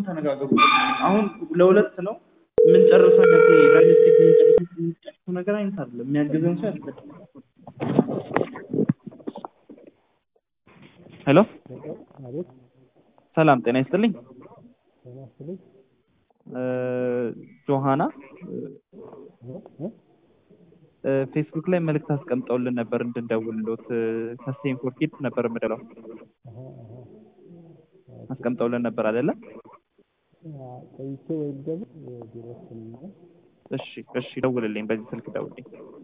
ተነጋገሩ። አሁን ለሁለት ነው የምንጨርሰው ነገር ሪያሊስቲክ የምንጨርሰው ነገር አይነት አይደለም። የሚያግዘን ሰው ያስፈልጋል። ሄሎ አቤት ሰላም ጤና ይስጥልኝ። ጤና ይስጥልኝ። እ ጆሃና እ እ እ ፌስቡክ ላይ መልእክት አስቀምጠውልን ነበር እንድንደውልሎት እ ከስቴም ፎር ኪድስ ነበር የምደውለው አሀ አሀ አስቀምጠውልን ነበር አይደለ? አ፣ ቆይቼ ወይም ደግሞ ቢሮ ውስጥ ነኝ። እሺ እሺ ደውልልኝ፣ በዚህ ስልክ ደውልልኝ።